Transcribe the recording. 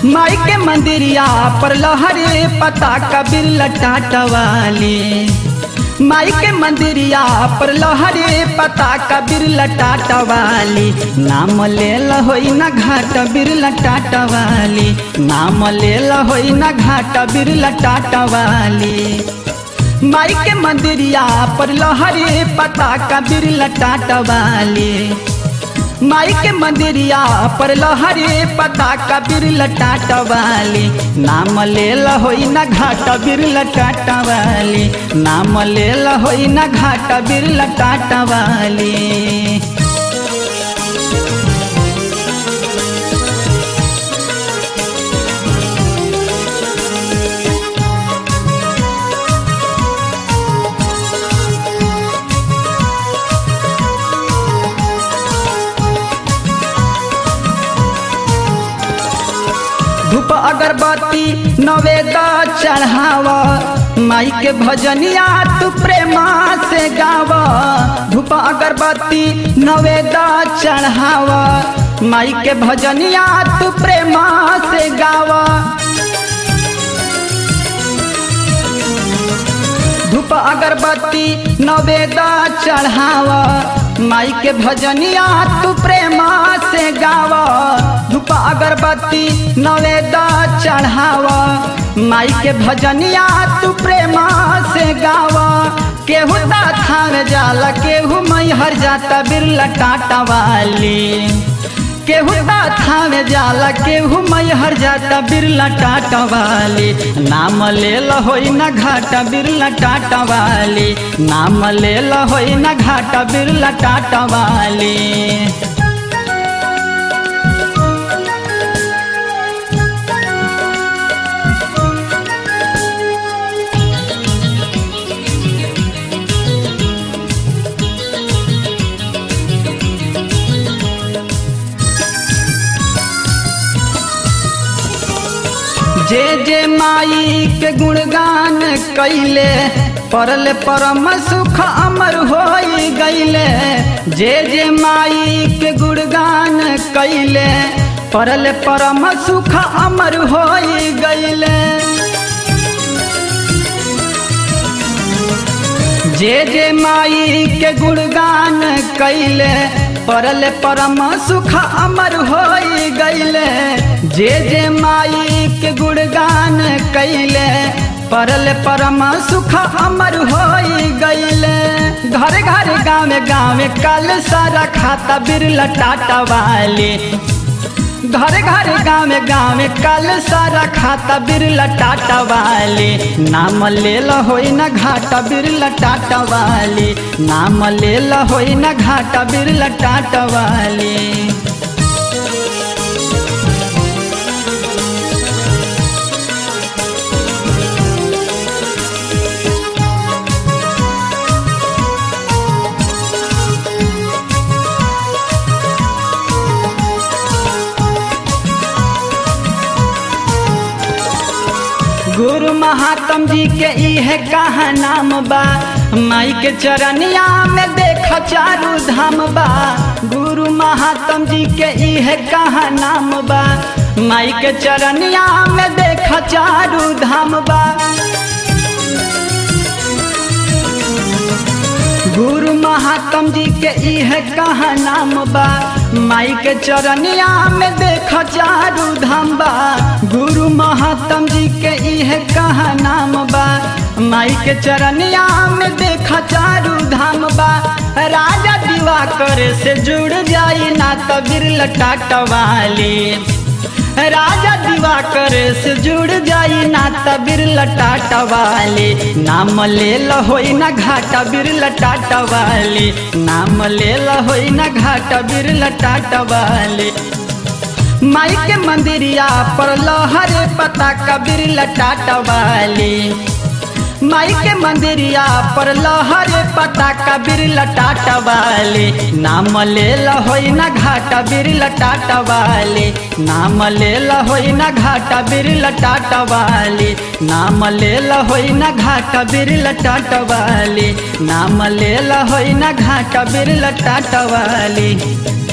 माई के मंदिरिया पर लहरे पता कबीर लटाटवाली माई के मंदिरिया पर लहरे पता कबीर लटाटवाली नाम ले होई ना घाट बीर लटाटवाली नाम ले होई ना घाट बीर लटाटवाली माई के मंदिरिया पर लहरे पता कबीर लटाटवाली माई के मंदिरिया पर लहरे पता कबीर लटाटवाली नाम ले होई ना घाट बीर लटाटवाली नाम ले होई ना घाट बीर लटाटवाली धूप अगरबत्ती नवेद चढ़ावा माई के भजनिया तू प्रेमा से गावा धूप अगरबत्ती नवेद चढ़ावा माई के भजनिया तू प्रेमा से गावा धूप अगरबत्ती नवेद चढ़ावा माई के भजनिया तू प्रेमा से गावा धूप अगरबत्ती नवेद चढ़ावा माई के भजनिया तू प्रेमा से गावा केहू थान जाला केहू मैहर जाता बिरला टाटा वाली केहू थावे जाला केहू मैहर जाता बिरला टाटा वाली नाम ले होई ना घाटा बिरला टाटा वाली नाम ले होई ना घाटा बिरला टाटा वाली जे जे माई के गुणगान कैले परल परम सुख अमर हो गईले जे जे माई के गुणगान कैले परल परम सुख अमर हो गईले जे जे माई के गुणगान कैले परल परम सुख अमर हो गईले जे जे माई के गुणगान कैले परल परम सुख अमर हो गईले घर घर गाँव गाँव कल सारा खाता बिरला टाटा वाली घर घर गाँव गाँव कल सारा खाता बिरला टाटा वाली नाम ले होई ना घाटा बिरला टाटा वाली नाम ले होई ना घाटा बिरला टाटा वाली गुरु महात्म जी के इहे कहा नाम बा माई के चरनिया में देख चारू धाम बा गुरु महात्म जी के इहे कहा नाम बा माई के चरनिया में देख चारू धाम बा गुरु महात्म जी के इहे कहा नाम बा माई के चरनिया में देख चारू धाम बा गुरु महात्म जी के इहे कहा नाम बा माई के चरनिया में देख चारू धाम बा राजा दीवा करे से जुड़ जाई ना तो बिरल टाटवाली राजा दिवाकर से जुड़ जाई ना तबीर लटाटा वाली नाम ले होई ना घाटा बीर लटाटा वाली नाम ले होई ना घाटा बीर लटाटा वाली माई के मंदिरिया पर लहर पता कबीर लटाटा वाली माई के मंदिरिया पर लहर पता कबीर लटाटा वाली नाम ले होई ना घाटा बीर लटाटा वाली नाम ले होई ना घाटा बीर लटाटा वाली नाम ले होई ना घाटा बीर लटाटा वाली नाम ले होई ना घाटा बीर लटाटा वाली